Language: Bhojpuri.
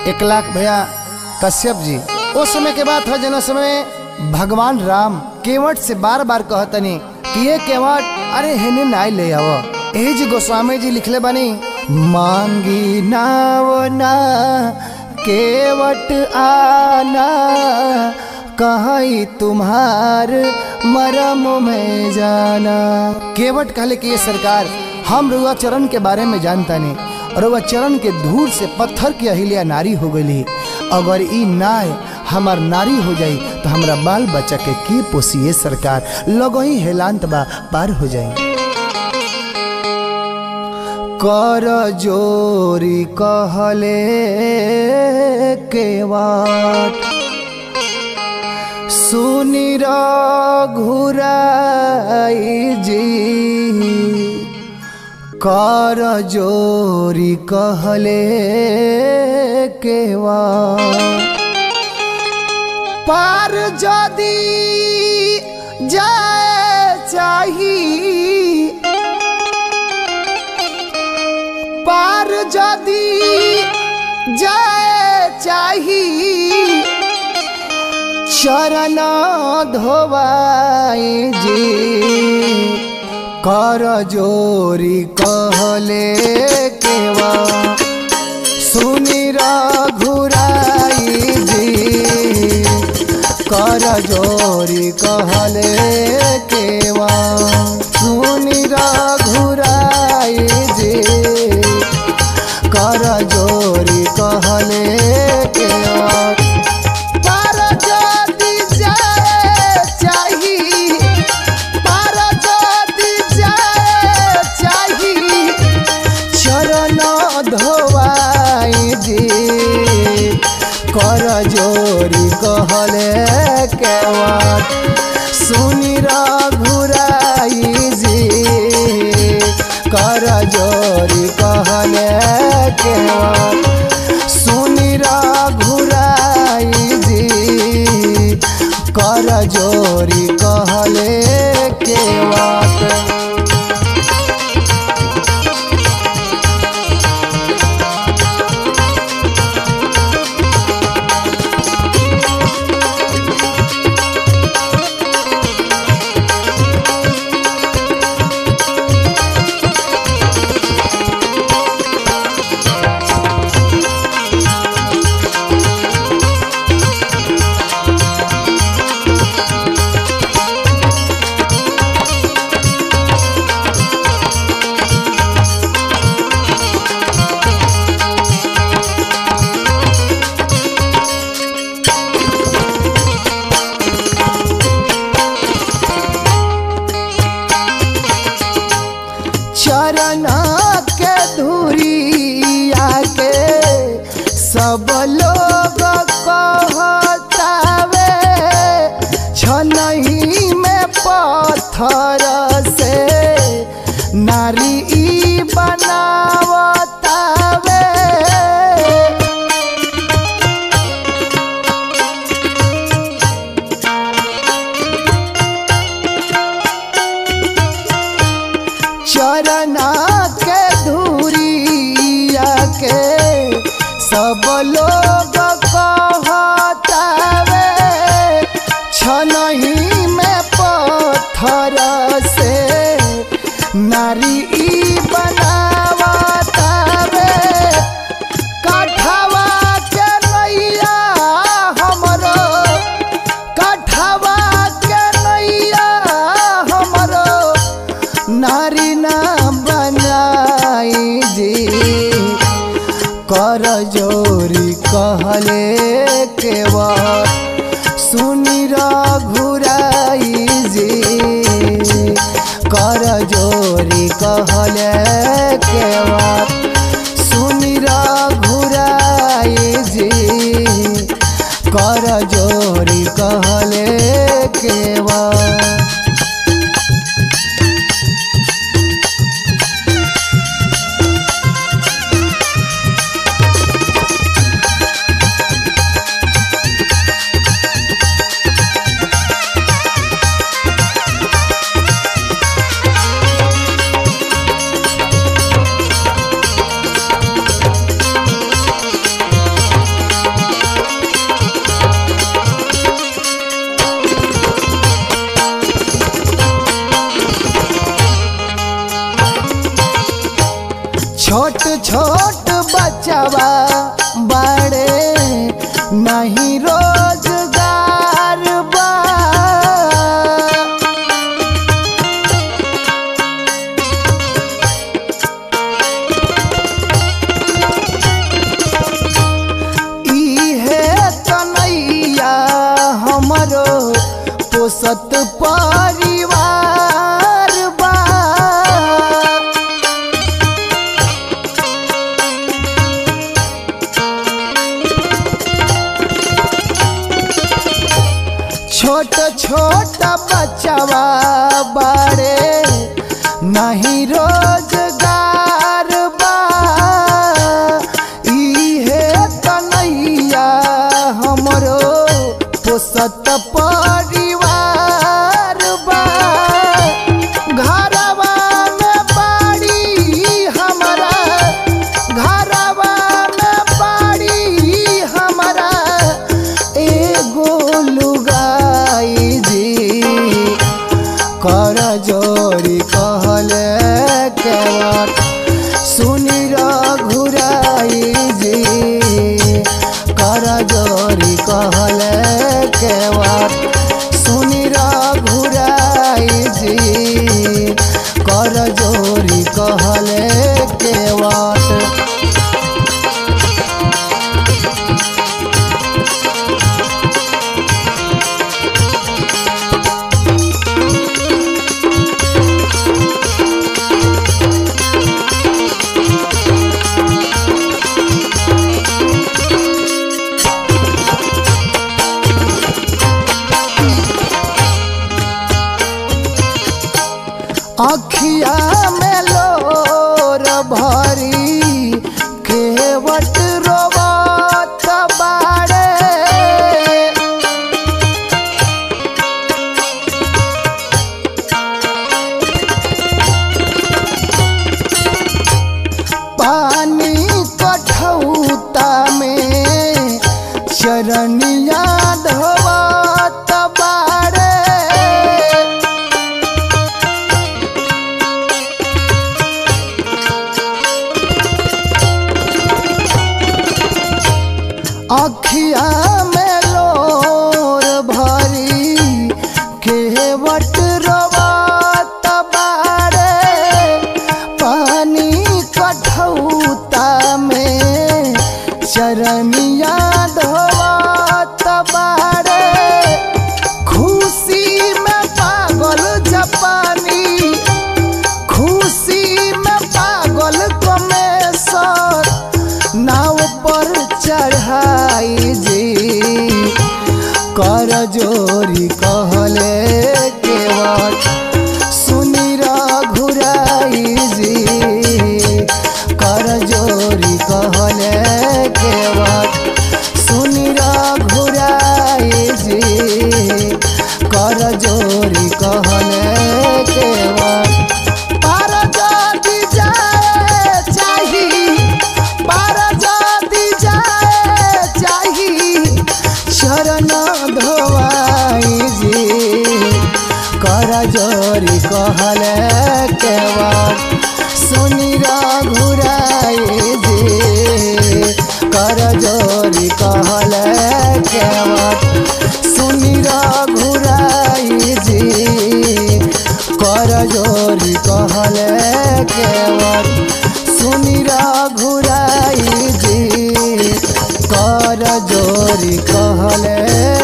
एक लाख भैया कश्यप जी उस समय के बात है जना समय भगवान राम केवट से बार बार कहतनी कि ये केवट अरे हेने नाई ले आव एही जी गोस्वामी जी लिखले बानी मांगी नाव ना केवट आना कहीं तुम्हार मरम में जाना केवट कहले कि ये सरकार हम रुआ चरण के बारे में जानता नहीं रुआ चरण के धूल से पत्थर की अहिल्या नारी हो गई अगर ई नाय हमार नारी हो जाई तो हमरा बाल बच्चा के की पोसिए सरकार लगही हेलांत बा पार हो जाई कर जोरी कहले केवाट सुनी घुराई जी कर जोरी कहले केवा पार जदी जाए चाही पार जदी जाए चाही चरण धोवाई जी कर जोरी कहले केवा सुनी घुराई जी कर जोरी कहले केवा सुनी घुराई जी कर जोरी कहले केवा पार जदी जाए चाही पार जदी जाए चाही चरण धोवाई जी कर जोरी कहले केवट सुनी घुराई जी कर जोरी कहले केवट सुनी घुराई जी कर जोरी कहले केवट चरण के धुरी आके सब लोग कहतावे छनही में पत्थर से नारी ई बनावतावे चरना के धुरिया के सब लोग कहतावे छनही में पत्थर से नारी ई बनावतावे काठवा के नैया हमरो काठवा के नैया हमरो नारी ना बनाई जी कर जोरी कहले केवा सुनी घुराई जी कर जोरी कहले केवा सुनी घुराई जी कर जोरी कहले केवा छोट बचवा बड़े नहीं रोजगार बा इहे कन्हैया हमरो पोसत परिवार बा छोट छोट बचवा बड़े नहीं रोजगार बा इहे कन्हैया हमरो पोसत परिवार बा घरवा में बाड़ी हमरा घरवा में बाड़ी हमरा एगो लुगाई जी कर जोड़ी कहले केवट सुनी घुराई जी कर जोड़ी कहले केवट सुनी घुराई जी कर जोड़ी कहले केवट अखिया में लोर भरी केवट रोवत बाड़े पानी कठौता में चरनिया धोवत बाड़े अखिया में लोर भरी केवट रोवत बाड़े पानी कठौता में चरनिया धोवत बाड़े खुशी में पागल जापानी खुशी में पागल कमेसर नाव पर चढ़ाई जी कर जोरी कहले केवट सुनी घुराई जी कर जोरी कहले केवट सुनी घुराई जी कर जोरी कहले केवट पार जदी जाए चाही पार जदी जाए चाही शरण धोवाई जी कर जोरी कहले केवट सुनी घुराई जी कर जोरी कहले केवट सुनी घुराई जी कर जोरी कहले केवट सुनी घुराई जी कर जोरी कहले